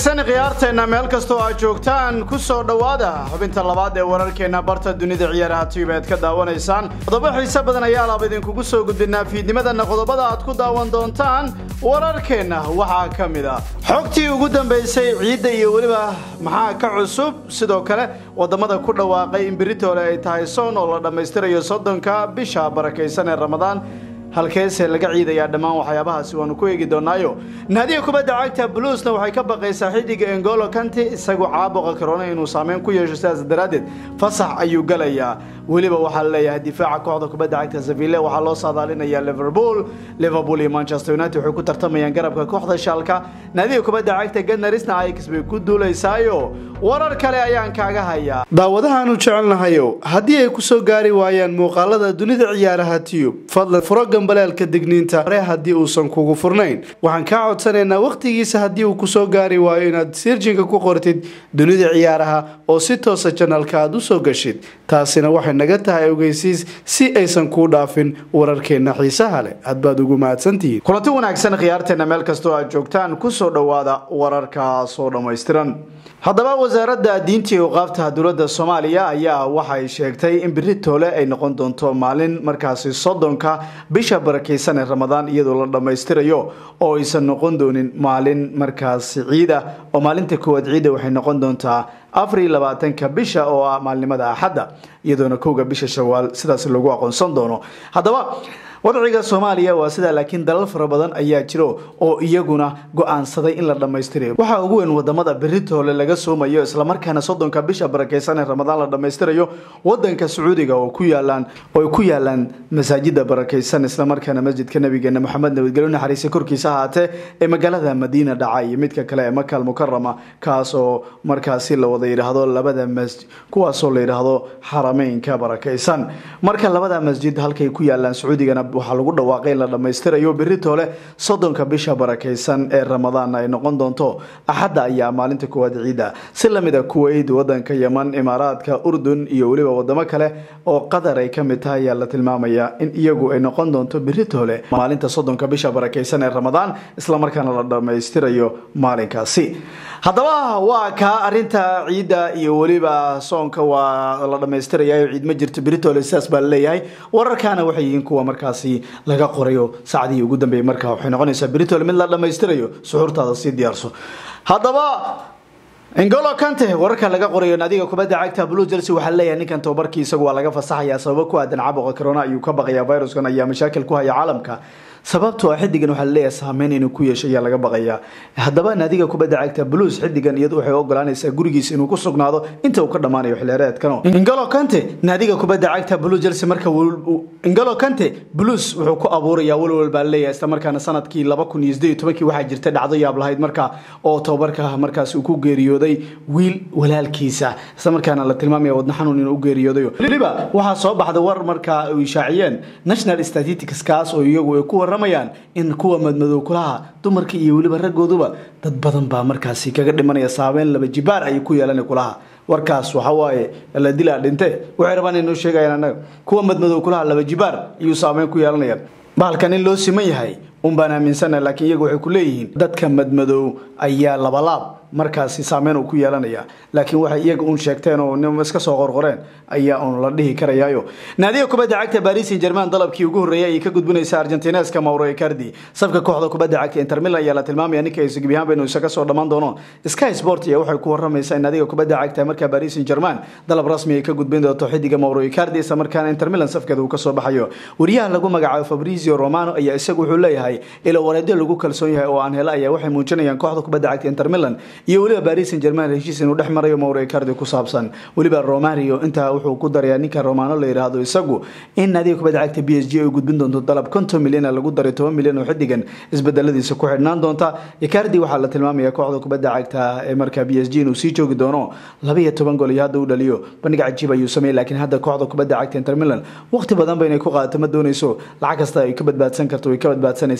wanaagsan khiyaarteenna meel kastoo aad joogtaan ku soo dhowaada xubinta labaad ee wararkeenna barta dunida ciyaaraha tv aad ka daawanaysaan qodobo xiise badan ayaa laab idinkugu soo gudbinaa fiidnimadana qodobada aad ku daawan doontaan wararkeenna waxaa ka mid a xogtii ugu dambaysay ciidda iyo weliba maxaa ka cusub sidoo kale wadamada ku dhawaaqay in beritoole ay tahay soon oo la dhammaystirayo soddonka bisha barakaysan ee ramadaan halkeese laga ciidayaa dhammaan waxyaabahaasi waanu ku eegi doonaayo naadiga kubadda cagta bluusna waxay ka baqaysaa xidiga engolo kanti isagu caabuqa karoona inuu saameyn ku yeesho sidaas daraaddeed fasax ayuu galayaa weliba waxaa laleeyahay difaaca kooxda kubadda cagta seville waxaa loo saadaalinayaa liverpool liverpool iyo manchester united waxay ku tartamayaan garabka kooxda shaalka naadiga kubadda cagta ganarisna ajax bay ku duulaysaayo warar kale ayaan kaaga hayaa daawadahaanu jecelnahayo haddii ay kusoo gaari waayaan muuqaalada dunida ciyaaraha tiyub fadlan furo gambaleelka digniinta hore haddii uusan kugu furnayn waxaan kaa codsanaynaa wakhtigiisa haddii uu kusoo gaari waayo inaad sirjinka ku qortid dunida ciyaaraha oo si toosa janalka aad usoo gashid taasina waxay naga tahay ogeysiis si aysan kuu dhaafin wararkeenna xiisaha leh hadbaad ugu mahadsantihiin kulanti wanaagsan khiyaarteenna meel kastoo aad joogtaan kusoo dhowaada wararkaas oo dhammaystiran haddaba wasaaradda diinta iyo qaabta dowladda soomaaliya ayaa waxay sheegtay in beri toole ay noqon doonto maalin markaasi soddonka bisha barakaysan ee ramadaan iyadoo la dhammaystirayo oo aysan noqon doonin maalin markaasi ciida oo maalinta koowaad ciida waxay noqon doontaa afar iyo labaatanka bisha oo ah maalnimada axadda iyadoona kowga bisha shawaal sidaas lagu aqoonsan doono haddaba wadciga soomaaliya waa sidaa laakiin dalal fara badan ayaa jiro oo iyaguna go-aansaday in la dhammaystirayo waxaa ugu weyn wadamada beritoole laga soomayo islamarkaana soddonka bisha barakaysan ee ramadaan la dhammaystirayo wadanka sacuudiga oo ku yaalaan oo ay ku yaalaan masaajida barakaysan islamarkaana masjidka nabigeena maxamed nabadgelyo naxariisa korkiisa ahaatee ee magaalada madiina dhaca iyo midka kale ee makal mukarama kaas oo markaasi la wada yidhaahdo labada masjid kuwaasoo la yidhaahdo xarameynka barakaysan marka labada masjid halkay ku yaalaan sacuudigana waxaa lagu dhawaaqay in la dhammaystirayo beritoole soddonka bisha barakaysan ee ramadaan ay noqon doonto axadda ayaa maalinta koowaad ciida si lamid a kuweyt wadanka yeman imaaraadka urdun iyo weliba wadamo kale oo qatar ay ka mid tahay ayaa la tilmaamayaa in iyagu ay noqon doonto beritoole maalinta soddonka bisha barakaysan ee ramadaan islamarkaana la dhammaystirayo maalinkaasi haddaba waa kaa arinta ciidda iyo weliba soonka waa la dhammaystiraya ciid ma jirto beritoole sidaas baa laleeyahay wararkaana waxay yihiin kuwa markaas laga qorayo saacdihii ugu dambeeyey markaa waxay noqonaysaa britol mid la dhammaystirayo suxuurtaada sii diyaarso haddaba ingolo kante wararka laga qorayo naadiga kubadda cagta blue chelsea waxaa leeyahay ninkan tababarkii isagu waa laga fasaxayaa sababo ku aadan caabuqa corona ayuu ka baqayaa viruskan ayaa mashaakil ku haya caalamka sababtoo ah xidigan waxaa laleeyahay saameyn inuu ku yeesho ayaa laga baqayaa haddaba naadiga kubadda cagta blues xidigan iyadu waxay ogolaanaysaa gurigiisa inuu ku sugnaado inta uu ka dhammaanayo xilheereedkano ingolo kante naadiga kubadda cagta blue chelsea marka ingolo kante blues wuxuu ku abuurayaa walwal baa laleeyahay isla markaana sanadkii laba kun iyo sideed iyo tobankii waxaa jirta dhacdo yaab lahayd marka oo tababarka markaas uu ku geeriyooday wiil walaalkiisa isla markaana la tilmaamaya wadna xanuun inuu u geeriyoodayo weliba waxaa soo baxda war markaa ay ishaaciyeen national statistics kaas oo iyagu ay ku waramayaan in kuwa madmadow kulaha dumarka iyo weliba raggooduba dad badan baa markaasi kaga dhimanaya saameyn laba jibaar ayay ku yeelan kulaha warkaas waxa waaye la dilaa dhinte waxay rabaan inoo sheegayaan annaga kuwa madmadow kulaha laba jibaar ayuu saameyn ku yeelanaya bahalkan in loo siman yahay un baan aaminsana laakiin iyagu waxay ku leeyihiin dadka madmadow ayaa labalaab markaasi saameyn uu ku yeelanaya laakiin waxay iyaga un sheegteen oo nim iska soo qorqoreen ayaa un la dhihi karayaayo naadiga kubadda cagta paris saint germain dalabkii ugu horreeyay ayay ka gudbinaysa argentineska mauro icardi safka kooxda kubadda cagta inter milan ayaa la tilmaamaya ninka ay gebi ahaanba inuu isaga soo dhammaan doono sky sport ayaa waxay ku waramaysaa in naadiga kubadda cagta markaa paris saint germain dalab rasmi ay ka gudbin doonto xidiga mauro icardi isla markaana inter milan safkeeda uu ka soo baxayo wariyaha lagu magacaabo fabrizio romano ayaa isagu wuxuu leeyahay ilo wareedyo lagu kalsoon yahay oo aan hela ayaa waxay muujinayaan kooxda kubadda cagta inter milan iyo weliba paris saint germain heshiis inuu dhex marayo mauro icardi ku saabsan weliba romario intaa wuxuu ku darayaa ninka romano la yidhaahdo isagu in naadiga kubadda cagta b s g ay gudbin doonto dalab konton milyan lagu daray toban milyan oo xidigan isbedeladiisa ku xidhnaan doonta icardi waxaa la tilmaamaya kooxda kubadda cagta ee markaa b s g inuu sii joogi doono laba iyo toban gol iyo hadda u dhaliyo bandhig cajiib ayuu sameeyey laakiin hadda kooxda kubadda cagta inter milan waqti badan ba inay ku qaadato ma doonayso lacag kasta ay ka badbaadsan karto way ka badbaadsanaysa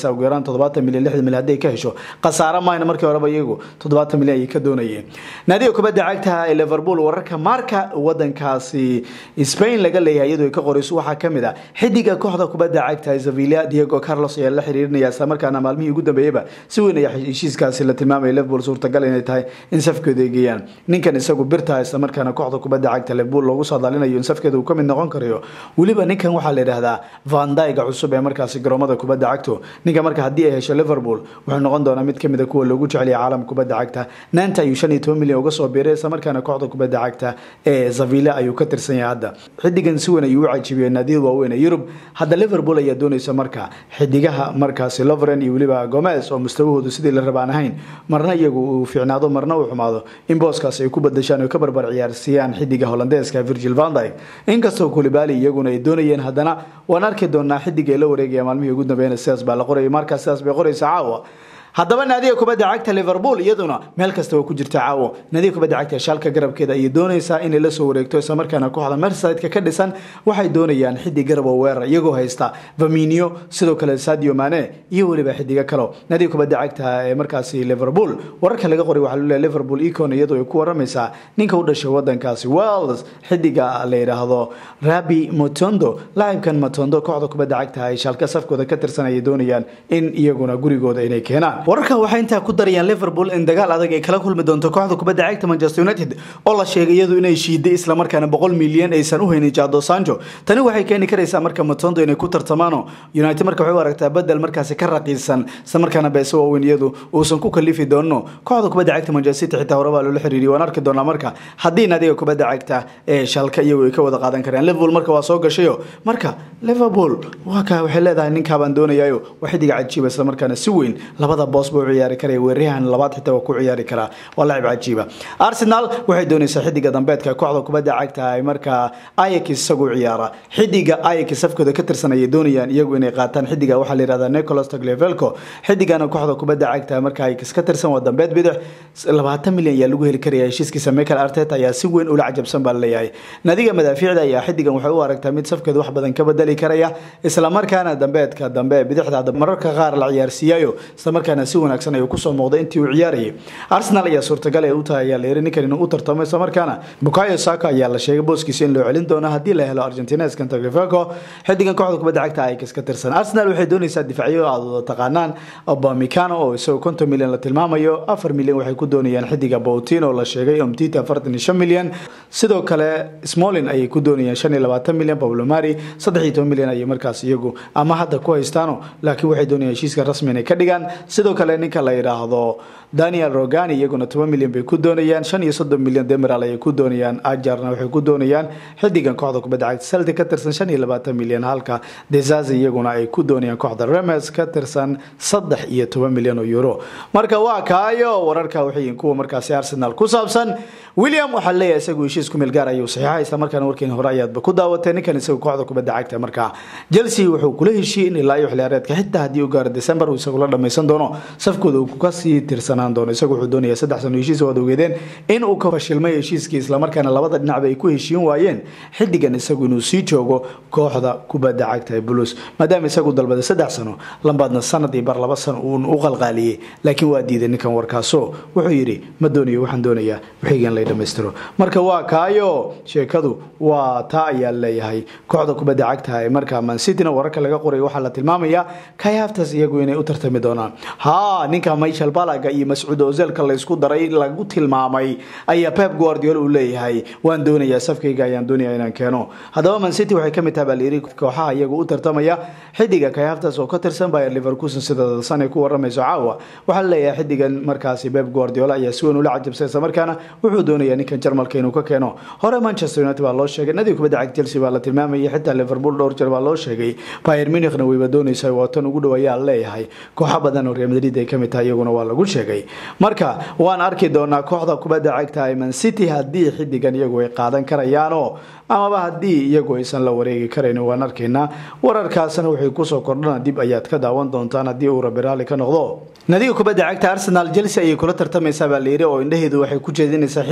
doonaysaa ugu yaraan toddobaatan milyan lixdan milyan hadday ka hesho khasaare mayna markii horeba iyagu toddobaatan milyan ayay ka doonayeen naadiga kubadda cagta ee liverpool wararka marka wadankaasi spain laga leeyahay iyadoo ay ka qorayso waxaa kamid ah xidiga kooxda kubadda cagta sevilla diego carlos ayaa la xiriirinaya isla markaana maalmihii ugu dambeeyeyba si weyn ayaa heshiiskaasi la tilmaamaya liverpool suurtagal inay tahay in safkeeda ay geeyaan ninkan isagu birta isla markaana kooxda kubadda cagta liverpool loogu soo daalinayo in safkeeda uu kamid noqon karayo weliba ninkan waxaa la yidhaahdaa vandaiga cusub ee markaasi garoomada kubadda cagto ninka marka haddii ay hesho liverpool wuxuu noqon doonaa mid kamid a kuwa loogu jeceliya caalamka kubadda cagta naanta ayuu shan iyo toban milyan uga soo biiray isla markaana kooxda kubadda cagta ee zavilla ayuu ka tirsan yahay hadda xidigan si weyn ayuu u cajibiyey naadiyada waaweyn ee yurub hadda liverpool ayaa doonaysa marka xidigaha markaasi lovren iyo weliba gomez oo mustawahoodu sidii la rabaan ahayn marna iyagu uu fiicnaado marna uu xumaado in booskaas ay ku badashaan oo ka barbar ciyaarsiiyaan xidiga holandeeska virgil vandyk inkastoo kulibali iyaguna ay doonayeen haddana waan arki doonaa xidiga ay la wareegaya maalmihii ugu dambeeyana sidaas baa la qorayay markaas sidaas bay qoraysa caawa haddaba naadiga kubadda cagta liverpool iyaduna meel kasta waa ku jirta caawo naadiga kubadda cagta shaalka garabkeeda ayay doonaysaa inay la soo wareegto isla markaana kooxda mersideka ka dhisan waxay doonayaan xidig garab oo weerar iyagoo haysta vaminio sidoo kale sadio mane iyo weliba xidigo kalo naadiga kubadda cagta ee markaasi liverpool wararka laga qoray waxaa laleeyahay liverpool econ iyadoo ay ku waramaysaa ninka u dhashay wadankaasi wales xidiga la yidhaahdo rabi motondo laacibkan motondo kooxda kubadda cagta ay shaalka safkooda ka tirsan ayay doonayaan in iyaguna gurigooda inay keenaan wararkan waxay intaa ku darayaan liverpool in dagaal adag ay kala kulmi doonto kooxda kubadda cagta manchester united oo la sheegay iyadu inay shiiday islamarkaana boqol milyan aysan u haynin jado sanjo tani waxay keeni karaysaa marka matondo inay ku tartamaano united marka waxay u aragtaa bedel markaasi ka raqiisan islamarkaana beese waaweyn iyadu uusan ku kalifi doono kooxda kubadda cagta manchester city xitaa horeba loola xiriiriyay waan arki doonaa marka haddii naadiga kubadda cagta ee shalka iyagu ay ka wada qaadan karaan liverpool marka waa soo gashayo marka liverpool waa ka waxay leedahay ninkaabaan doonayayo waa xidiga cajiiba islamarkaana si weyn labada boos buu ciyaari karaya weeryahan labaad xitaa waa ku ciyaari karaa waa laacib cajiiba arsenal waxay doonaysaa xidiga dambeedka kooxda kubadda cagta ay markaa ayax isagu ciyaara xidiga ayax safkooda ka tirsan ayay doonayaan iyagu inay qaataan xidiga waxaa la yihahdaa nicolas tagliavelco xidigana kooxda kubadda cagta marka ayax ka tirsan waa dambeed bidix labaatan milyan ayaa lagu heli karaya heshiiskiisa michael arteta ayaa si weyn ula cajabsan baa laleeyahay nadiga madaafiicda ayaa xidigan waxay u aragtaa mid safkeeda wax badan ka bedeli karaya islamarkaana dambeedka dambe bidixda mararka qaar la ciyaarsiiyayo islamarkaana si wanaagsan ayuu kusoo muuqday intii uu ciyaarayay arsenal ayaa suurtagal ay u tahay ayaa la yiri ninkan inuu u tartamo islamarkaana bukayo saka ayaa la sheegay booskiisa in loo celin doono haddii la helo argentineskan taglifaco xidigan kooxda kubadda cagta ayax ka tirsan arsenal waxay doonaysaa difacyo aad wada taqaanaan obamicano oo isagoo konton milyan la tilmaamayo afar milyan waxay ku doonayaan xidiga boutin oo la sheegay omtita afartan iyo shan milyan sidoo kale smolin ayay ku doonayaan shan iyo labaatan milyan pablo mari saddex iyo toban milyan ayay markaas iyagu ama hadda ku haystaano laakiin waxay doonayaan heshiiska rasmi inay ka dhigaan sidoo kale ninka la yidhaahdo daniel rogani iyaguna toban milyan bay ku doonayaan shan iyo soddon milyan demiral ayay ku doonayaan ajarna waxay ku doonayaan xidigan kooxda kubadda cagta celtic ka tirsan shan iyo labaatan milyan halka desazi iyaguna ay ku doonayaan kooxda remes ka tirsan saddex iyo toban milyan oo euro marka waa kaayo wararka waxay kuwa markaasi arsenal ku saabsan william waxaa leeyahay isagu heshiis ku meel gaar ayuu saxiixa isla markaana warkiin hore ayaadba ku daawatay ninkan isagu kooxda kubadda cagta markaa chelsea wuxuu kula heshiiyey in ilaa iyo xiliyaareedka xitaa haddii uu gaaro december uu isagu la dhammaysan doono safkooda uu kasii tirsanaan doono isagu wuxuu doonaya saddex sano heshiis waad ogeedeen in uu ka fashilmay heshiiskii islamarkaana labada dhinacba ay ku heshiin waayeen xidigan isagu inuu sii joogo kooxda kubadda cagta ee bulus maadaama isagu dalbaday saddex sano lambaadna sanad iyo bar laba sano uun u qalqaaliyey laakiin waa diiday ninkan warkaaso wuxuu yidhi ma doonayo waxaan doonayaa wixigan lay dhammaystiro marka waa kaayo sheekadu waa taa ayaa leeyahay kooxda kubadda cagta ee markaa mansitina wararka laga qoray waxaa la tilmaamayaa kayaftas iyagu inay u tartami doonaan ha ninka michael balaga iyo mascuud ozelka laysku daray lagu tilmaamay ayaa pep guardiola uu leeyahay waan doonayaa safkayga ayaan doonaya inaan keeno haddaba mancity waxay kamid tahay baa layiri kooxaha iyagu u tartamaya xidiga kayaftas oo ka tirsan bayer liverkusen sida dalsan ay ku waramayso caawa waxaa laleeyahay xidigan markaasi pep guardiola ayaa si weyn ula cajabsay isla markaana wuxuu doonayaa ninkan jarmalka inuu ka keeno hore manchester united baa loo sheegay nadiga kubadda cagta chelsea baa la tilmaamayay xitaa liverpool dhowr jeer baa loo sheegay bayer munichna wayba doonaysa waa tan ugu dhow ayaa leeyahay kooxo badan oo real madrid ay kamid tahay iyaguna waa lagu sheegay marka waan arki doonaa kooxda kubadda cagta ee man city haddii xidigan iyagu ay qaadan karayaanoo amaba haddii iyagu aysan la wareegi karayn waan arkaynaa wararkaasna waxay kusoo kordhana dib ayaad ka daawan doontaan haddii uu rabi raalli ka noqdo nadiga kubadda cagta arsenal chelsea ayay kula tartamaysaa baa layiri oo indhaheedu waxay ku jeedinaysaa xidig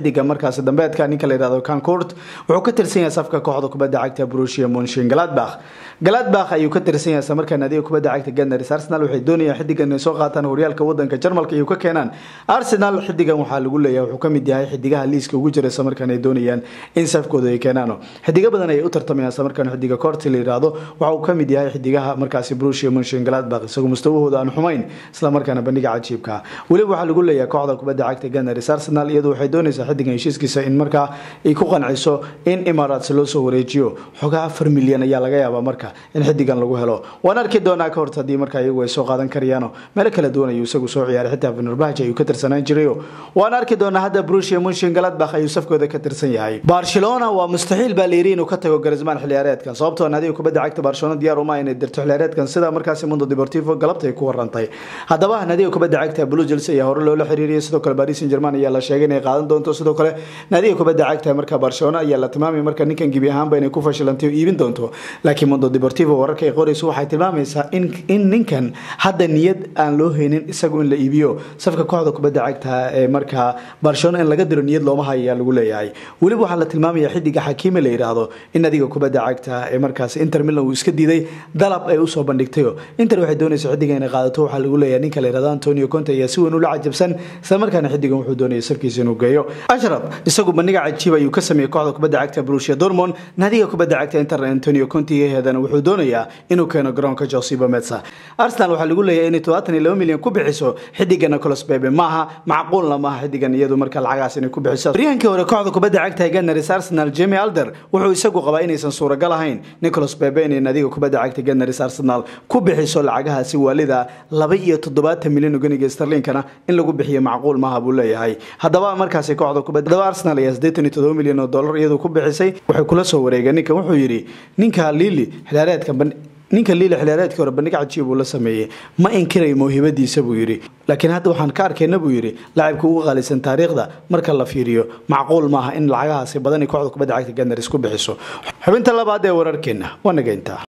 xidiga markaasi dambeedka ninka la yihahdo kancourt wuxuu ka tirsan yahay safka kooxda kubadda cagta brusia monshin galadbakh galadbakh ayuu ka tirsan yahay islamarkaa naadiga kubadda cagta ganars arsenal waxay doonayaan xidigan inay soo qaataan horyaalka wadanka jarmalka iyo ka keenaan arsenal xidigan waxaa lagu leeyahay wuxuu kamid yahay xidigaha liiska ugu jira islamarkaan ay doonayaan in safkooda ay keenaan xidigo badan ayay u tartamayaan islamarkaan xidiga corti la yihahdo waxa uu kamid yahay xidigaha markaasi brusia monshin galadbakh isagoo mustawahooda aan xumayn islamarkaana bandhiga cajiibka weliba waxaa lagu leeyahay kooxda kubadda cagta ganars arsenal iyadu waxay doonaysaa xidigan heshiiskiisa in markaa ay ku qanciso in emirates loo soo wareejiyo xogaa afar milyan ayaa laga yaabaa marka in xidigan lagu helo waan arki doonaa ka horta haddii markaa iyagu ay soo qaadan karayaano meelo kala duwan ayuu isagu soo ciyaaray xitaa venerbahj ayuu ka tirsanaan jirayo waan arki doonaa hadda brusia munshin galadbakh ayuu safkooda ka tirsan yahay barcelona waa mustaxiil baa layiri inuu ka tago garisman xiliyaareedkan sababtoo naadiga kubadda cagta barcelona diyaar uma inay dirto xiliyaareedkan sida markaasi mundo deportivo galabta ay ku warantay haddaba naadiga kubadda cagta blue chelsea ayaa hore loola xiriiriyay sidoo kale paris saint germain ayaa la sheegay inay qaadan doonto sidoo kale naadiga kubadda cagta marka barcelona ayaa la tilmaamay marka ninkan gebi ahaanba inay ku fashilantay oo iibin doonto laakiin mundo deportivo wararka ay qorayso waxay tilmaamaysaa in in ninkan hadda niyad aan loo haynin isagu in la iibiyo safka kooxda kubadda cagta ee markaa barcelona in laga diro niyad looma hayo ayaa lagu leeyahay weliba waxaa la tilmaamaya xidiga xakiime la yidhaahdo in adiga kubadda cagta ee markaas inter milan uu iska diiday dalab ay usoo bandhigtayo inter waxay doonaysa xidiga inay qaadato waxaa lagu leeyahay ninka la yidhahdo antonio conte ayaa si weyn ula cajabsan isla markaana xidigan wuxuu doonaya safkiisa inuu geeyo ashraf isagu bandhiga cajiib ayuu ka sameeyey kooxda kubadda cagta brusia dormond naadiga kubadda cagta inter antonio conte heedana wuxuu doonayaa inuu keeno garoonka josiba metsa arsenal waxaa lagu leeyahay inay todobaatan iyo laba milyan ku bixiso xidiga nicolas bebe maaha macquulna maaha xidigan iyadu marka lacagaas inay ku bixiso horyaankii hore kooxda kubadda cagta ee ganars arsenal jemi alder wuxuu isagu qabaa inaysan suuragal ahayn nicolas bebe inay naadiga kubadda cagta ganars arsenal ku bixiso lacagahaasi waalida laba iyo toddobaatan milyan oo ganiga starlinkana in lagu bixiyo macquul maaha buu leeyahay haddaba markaasi kooxda kubadda haddaba arsenal ayaa siddeetan iyo toddoba milyan oo dollar iyadu ku bixisay waxay kula soo wareegeen ninkan wuxuu yidhi ninka lili xilaareedka ninka liila xiliyaareedkii hore bandhig cajiib uu la sameeyey ma inkirayo mawhibadiisa buu yidhi laakiin hadda waxaan ka arkayna buu yidhi laacibka ugu qaalisan taariikhda marka la fiiriyo macquul maaha in lacagahaasi badan kooxda kubadda cagta ganars ku bixiso xubinta labaad ee wararkeena waa nageyntaa